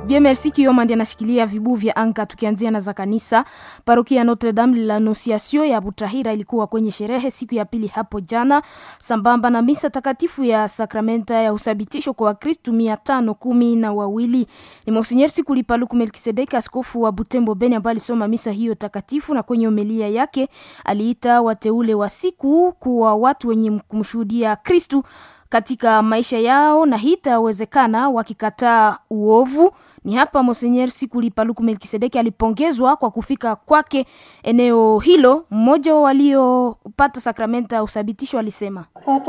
Dieu merci Kioma ndiye anashikilia vibu vya anga. Tukianzia na za kanisa, parokia ya Notre Dame de l'Annonciation ya Butahira ilikuwa kwenye sherehe siku ya pili hapo jana, sambamba na misa takatifu ya sakramenta ya usabitisho kwa Wakristu mia tano kumi na wawili. Ni Monsinyeri Sikulipaluku Melkisedeki, askofu wa Butembo Beni, ambaye alisoma misa hiyo takatifu, na kwenye homilia yake aliita wateule wa siku kuwa watu wenye kumshuhudia Kristu katika maisha yao na hii itawezekana wakikataa uovu. Ni hapa Monsenyer Sikulipaluku Melkisedeki alipongezwa kwa kufika kwake eneo hilo. Mmoja wa waliopata sakramenta ya usabitisho alisema,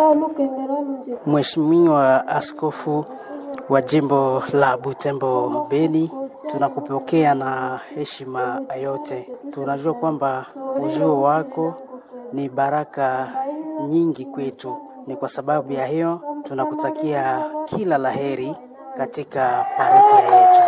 Mheshimiwa Askofu wa jimbo la Butembo Beni, tunakupokea na heshima yote. Tunajua kwamba ujio wako ni baraka nyingi kwetu. Ni kwa sababu ya hiyo tunakutakia kila laheri katika parokia yetu.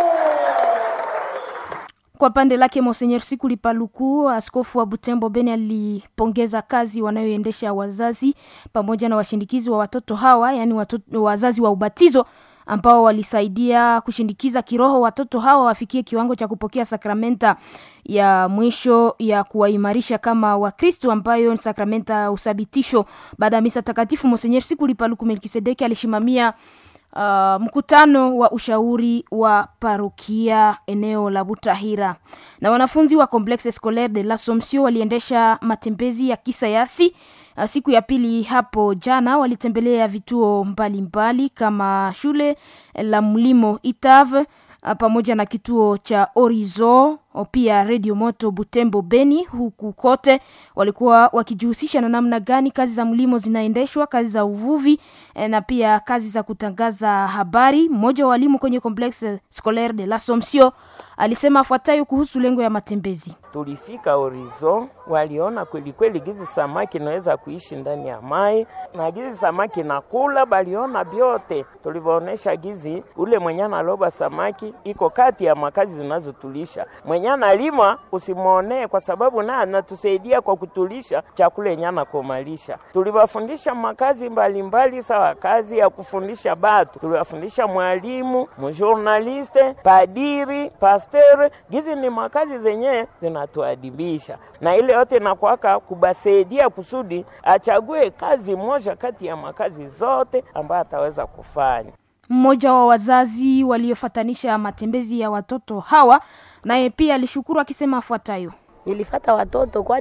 Kwa pande lake Monsenyer Sikuli Paluku, askofu wa Butembo Beni, alipongeza kazi wanayoendesha wazazi pamoja na washindikizi wa watoto hawa, yaani watoto, wazazi wa ubatizo ambao walisaidia kushindikiza kiroho watoto hawa wafikie kiwango cha kupokea sakramenta ya mwisho ya kuwaimarisha kama Wakristo, ambayo ni sakramenta ya usabitisho. Baada ya misa takatifu, Monsenyer Sikuli Paluku Melkisedeki alishimamia Uh, mkutano wa ushauri wa parokia eneo la Butahira na wanafunzi wa Complexe Scolaire de l'Assomption waliendesha matembezi ya kisayansi uh, siku ya pili hapo jana. Walitembelea vituo mbalimbali mbali, kama shule la mlimo Itave uh, pamoja na kituo cha Orizo pia Radio Moto Butembo Beni. Huku kote walikuwa wakijihusisha na namna gani kazi za mlimo zinaendeshwa, kazi za uvuvi eh, na pia kazi za kutangaza habari. Mmoja wa walimu kwenye Complexe Scolaire de l'Assomption alisema afuatayo kuhusu lengo ya matembezi. Tulifika Horizon, waliona kweli kweli gizi samaki naweza kuishi ndani ya mai na gizi samaki nakula, baliona vyote tulivyoonesha gizi. Ule mwenye analoba samaki iko kati ya makazi zinazotulisha mwenye analima usimwonee, kwa sababu naye anatusaidia kwa kutulisha chakula yenye anakomalisha. Tuliwafundisha makazi mbalimbali, sawa kazi ya kufundisha batu, tuliwafundisha mwalimu, mjournaliste, padiri, pasteur. Gizi ni makazi zenye zinatuadibisha, na ile yote nakwaka kubasaidia kusudi achague kazi moja kati ya makazi zote ambayo ataweza kufanya. Mmoja wa wazazi waliofatanisha matembezi ya watoto hawa naye pia alishukuru akisema afuatayo: nilifata watoto kwa